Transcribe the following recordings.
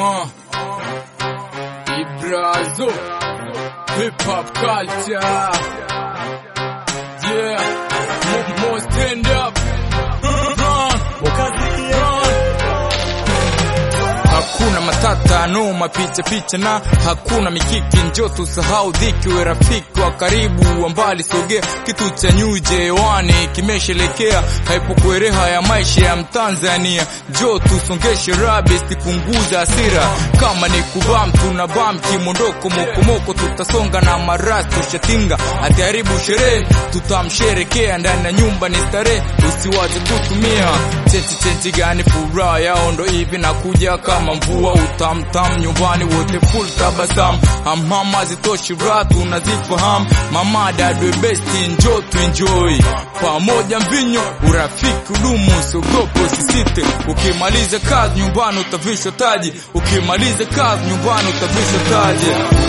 Uh. Ibrazo. Hip hop culture. Yeah. More, more stand up. Run. Run. Hakuna matata no mapicha picha na hakuna mikiki, njo tusahau dhiki, we rafiki wa karibu wa mbali, sogea kitu cha nyuje hewani kimeshelekea, haipokuereha ya maisha ya Mtanzania, njo tusongeshe rabi, sipunguza hasira, kama ni kubam tuna bam kimondoko mokomoko, tutasonga na maras tushatinga, atiharibu sherehe tutamsherekea, ndani ya nyumba ni starehe, usiwaze kutumia cheti cheti gani, furaha yao ndo hivi nakuja kama mvua utamtam nyumbani wote full tabasam hamhama zitoshi raha tunazifahamu mama dadwe besti njo tuenjoy pamoja mvinyo urafiki udumu usiogope usisite ukimaliza kazi nyumbani utavishwa taji ukimaliza kazi nyumbani utavishwa taji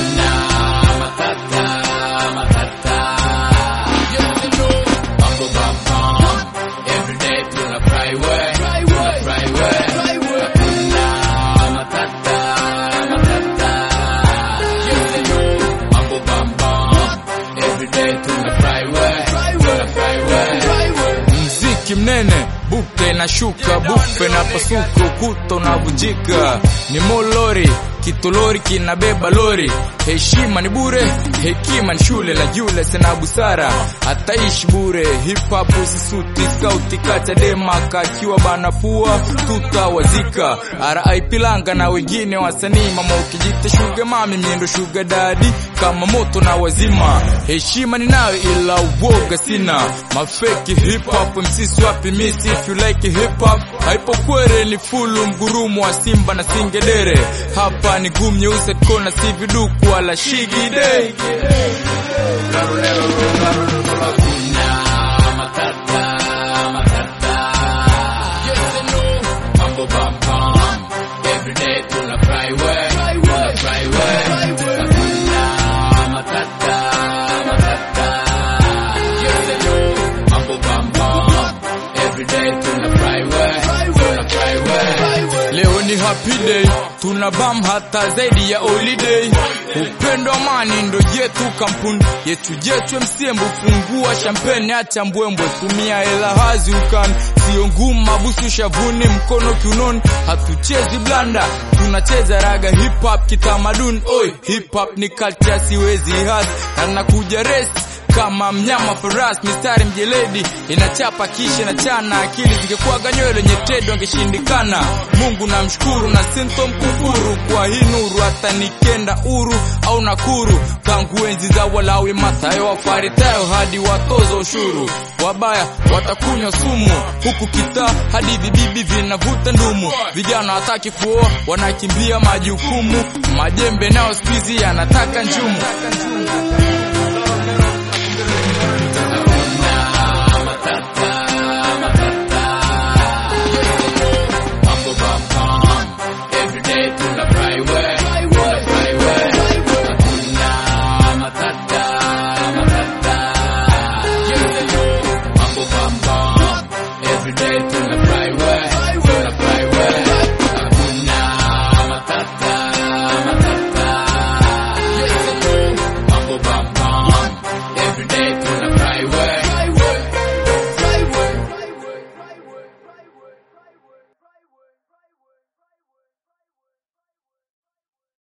mziki mnene bupe na shuka bufe na pasuka ukuta unavunjika ni molori kitolori kinabeba lori heshima ni bure hekima ni shule la jule sena busara ataishi bure hip hop usisuti skauti kachadema kakiwa bana pua tutawazika RIP langa na wengine wasanii mama ukijita shuga mami miendo shuga dadi kama moto na wazima heshima ninayo ila uoga sina mafeki hip hop msisi wapi misi if you like hip hop haipo kwere ni fulu mgurumu wa simba na singedere hapa ni gum nyeusi kona si viduku wala shigide Leo ni happy day, tuna bam hata zaidi ya holiday. Upendo amani ndo yetu, kampuni yetu yetu, msembu fungua champagne, acha mbwembwe, tumia hela hazi ukani, sio ngumu, mabusu shavuni, mkono kiunoni, hatuchezi blanda, tunacheza raga hip hop kitamaduni. Oi, hip hop ni culture, siwezi hasi, na nakuja resi kama mnyama faras, mistari mjeledi inachapa kisha na chana, akili zingekuwaga nywele nyetedo angeshindikana. Mungu namshukuru na sinto mkufuru kwa hii nuru, hata nikenda uru au nakuru, tangu enzi za Walawi, Mathayo, Wafaritayo hadi watoza ushuru. Wabaya watakunywa sumu, huku kitaa hadi vibibi vinavuta ndumu. Vijana hataki kuoa, wanakimbia majukumu, majembe nao siku hizi yanataka njumu.